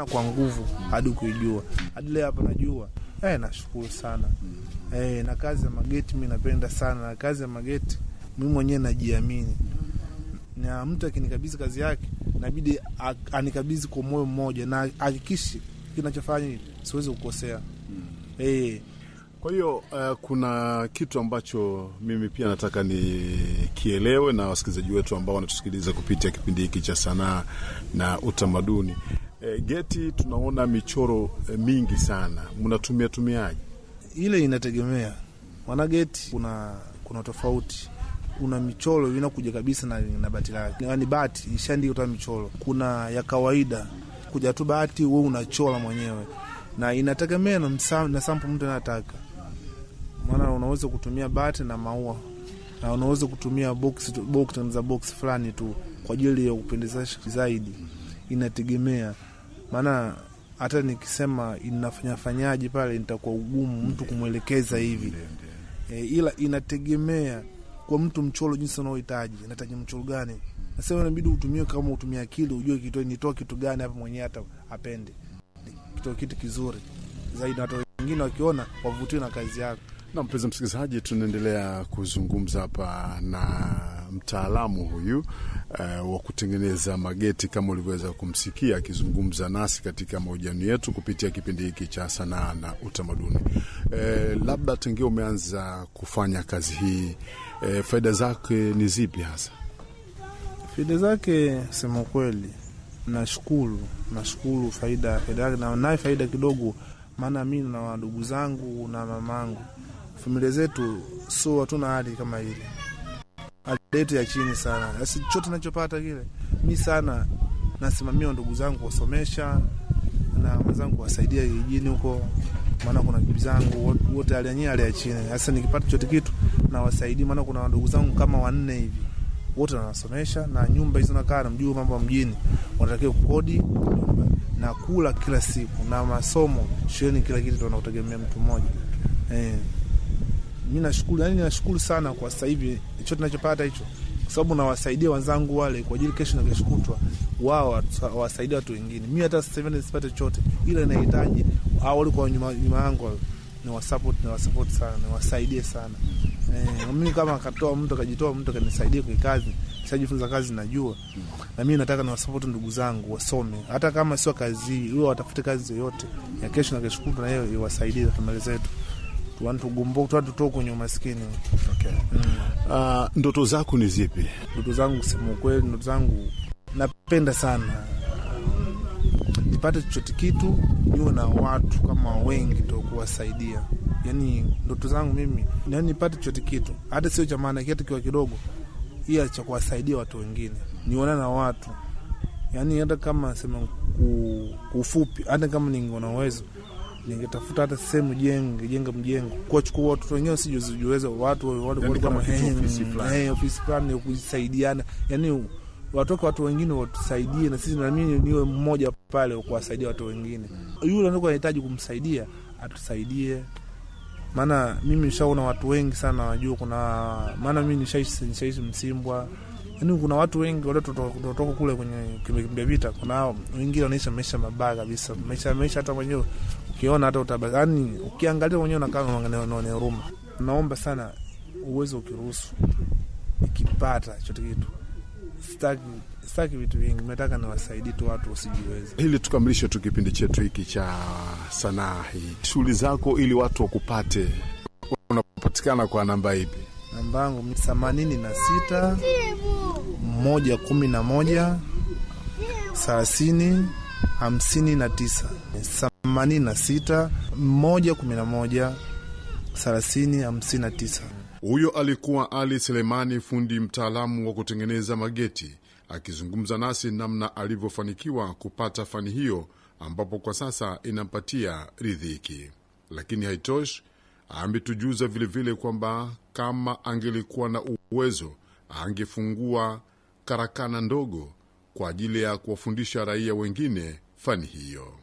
kwa nguvu hadi kuijua hadi leo hapa najua. Eh, nashukuru sana eh, na kazi ya mageti mi napenda sana, na kazi ya mageti mi mwenyewe najiamini, na mtu akinikabidhi kazi yake nabidi anikabidhi kwa moyo mmoja na hakikishi kinachofanya siwezi kukosea eh. Kwa hiyo uh, kuna kitu ambacho mimi pia nataka nikielewe na wasikilizaji wetu ambao wanatusikiliza kupitia kipindi hiki cha sanaa na utamaduni. E, geti tunaona michoro e, mingi sana, mnatumia tumiaje? Ile inategemea maana geti kuna kuna tofauti. Kuna michoro inakuja kabisa na, na bati lake, yaani bati ishaandika toa michoro. Kuna ya kawaida kuja tu bati, we unachora mwenyewe, na inategemea na, na sampo mtu anataka maana unaweza kutumia bati na maua na unaweza kutumia box box za box fulani tu kwa ajili ya kupendezesha zaidi. Inategemea maana hata nikisema inafanya fanyaje pale nitakuwa ugumu mtu kumwelekeza hivi e, ila inategemea kwa mtu mchoro jinsi unaohitaji, nahitaji mchoro gani. Nasema inabidi utumie, kama utumie akili ujue kitu nitoa kitu gani hapa mwenyewe hata apende kitoa kitu kizuri zaidi, hata wengine wakiona wavutiwe na kazi yako. Na mpenzi msikilizaji, tunaendelea kuzungumza hapa na mtaalamu huyu uh, wa kutengeneza mageti kama ulivyoweza kumsikia akizungumza nasi katika mahojiano yetu kupitia kipindi hiki cha sanaa na utamaduni. Uh, labda tangia umeanza kufanya kazi hii uh, faida zake ni zipi hasa? Faida zake sema kweli, nashukuru nashukuru faida faida yake na naye faida kidogo, maana mi na wadugu zangu na mamangu familia zetu so hatuna hali kama ile, hali yetu ya chini sana. Basi chote nachopata kile mi sana nasimamia ndugu zangu kuwasomesha na wenzangu kuwasaidia kijijini huko, maana kuna bibi zangu wote hali yenyewe hali ya chini. Sasa nikipata chote kitu nawasaidia, maana kuna ndugu zangu kama wanne hivi wote nawasomesha, na nyumba hizo nakaa, namjua mambo mjini, wanatakiwa kukodi na kula kila siku na masomo shuleni, kila kitu tunautegemea mtu mmoja eh. Mi nashukuru, yani nashukuru sana kwa sasa hivi hicho tunachopata hicho, kwa sababu nawasaidia wenzangu wale kwa ajili kesho na kesho kutwa wao wasaidia watu wengine. Mi hata sasa hivi nisipate chochote, ila nahitaji au walikuwa nyuma nyuma yangu ni wasupport, ni wasupport sana, ni wasaidie sana eh. Mimi kama akatoa mtu akajitoa mtu akanisaidia kwa kazi, nishajifunza kazi najua, na mimi nataka niwasupport ndugu zangu wasome, hata kama sio kazi hii, wao watafute kazi yoyote ya kesho na kesho kutwa, na hiyo iwasaidie familia zetu tutoke kwenye umaskini. Okay. Mm. Uh, ndoto zako ni zipi? Ndoto zangu kusema ukweli, ndoto zangu napenda sana nipate chochote kitu, niwe na watu kama wengi to kuwasaidia. Yani ndoto zangu mimi yani nipate chochote kitu, hata sio cha maana, kitu kiwa kidogo, ila cha kuwasaidia watu wengine, niona na watu yani, hata kama sema kufupi, hata kama ningeona uwezo ningetafuta hata sehemu jenge jenga mjengo kuwachukua watoto wenyewe sijuweza watu ofisi fulani kusaidiana, yani watoke watu wengine watusaidie na sisi, nami niwe mmoja pale kuwasaidia watu wengine. Yule ndo anahitaji kumsaidia atusaidie, maana mimi nishaona watu wengi sana wajua, kuna maana mimi nishaishi Msimbwa yani kuna watu wengi waliotoka kule kwenye kimbia vita, kuna wengine wanaisha maisha mabaya kabisa, maisha maisha hata mwenyewe ukiona hata utabaki, yani ukiangalia mwenyewe unakaa unaone huruma. Naomba sana uwezo ukiruhusu, ikipata chote kitu, sitaki sitaki vitu vingi, nataka niwasaidie tu watu wasijiweze. Ili tukamilishe tu kipindi chetu hiki cha sanaa hii, shughuli zako ili watu wakupate, unapatikana kwa namba ipi? Namba yangu themanini na sita moja kumi na moja thelathini hamsini na tisa themanini na sita moja kumi na moja thelathini hamsini na tisa. Huyo alikuwa Ali Selemani, fundi mtaalamu wa kutengeneza mageti, akizungumza nasi namna alivyofanikiwa kupata fani hiyo, ambapo kwa sasa inampatia ridhiki. Lakini haitoshi, ametujuza vilevile kwamba kama angelikuwa na uwezo angefungua karakana ndogo kwa ajili ya kuwafundisha raia wengine fani hiyo.